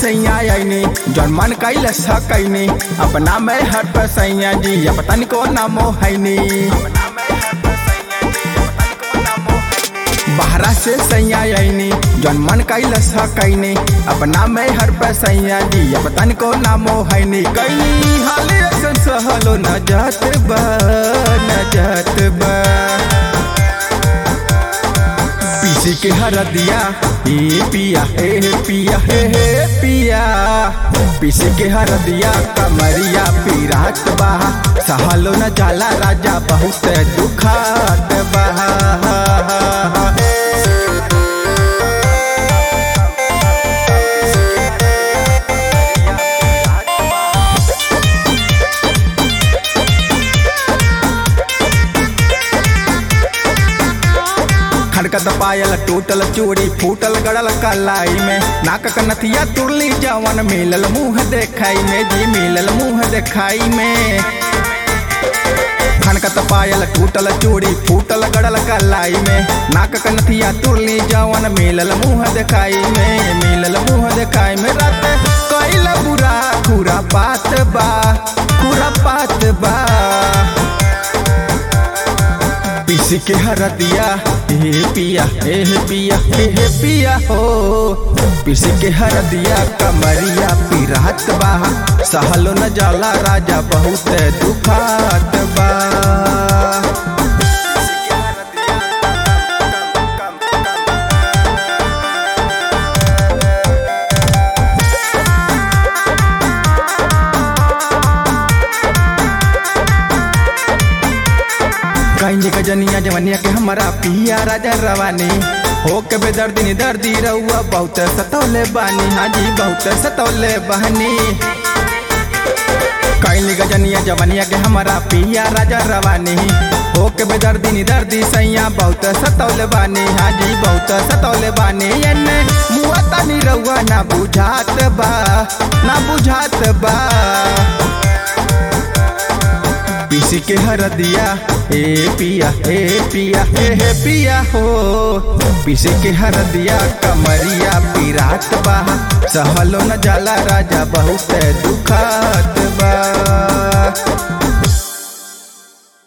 सैया आईनी जौन मन कैल सकैनी अपना में हर पर सैया जी अब तनिको नामो हैनी बाहरा से सैया आईनी जौन मन कैल सकैनी अपना में हर पर सैया जी अब तनिको नामो हैनी कैनी हाल ऐसन सहलो न जात बा न जात बा पीसी के हरदिया ए पिया हे पिया हे हे पिया पीसी के हरदिया कमरिया पीरात बा सहलो न जाला राजा बहुत दुखात बा खड़कत पायल टूटल चूड़ी फूटल गड़ल कलाई में नाक कनथिया तुरली जवन मिलल मुंह देखाई में जी मिलल मुंह देखाई में खनकत पायल टूटल चूड़ी फूटल गड़ल कलाई में नाक कनथिया तुरली जवन मिलल मुंह देखाई में मिलल मुंह देखाई में रात कैल बुरा खुरा बात बा खुरा बात बा पीसी के हरदिया हे पिया हे पिया हे पिया हो पीसी के हरदिया कमरिया पीरात बा सहलो न जाला राजा बहुत दुखात बा कहीं के जनिया जवनिया के हमारा पिया राजा रवानी हो के बेदर्दी नी दर्दी रहुआ बहुत सतौले बानी हाँ जी बहुत सतौले बहनी कैली गजनिया जवनिया के हमारा पिया राजा रवानी हो के बेदर्दी नी दर्दी सैया बहुत सतौले बानी हाँ जी बहुत सतौले बानी एने मुआ तनी रहुआ ना बुझात बा ना बुझात बा पीसी के हरदिया ए पिया ए पिया ए हे पिया हो पीसी के हरदिया कमरिया पीरात बा सहलो न जाला राजा बहुत दुखात बा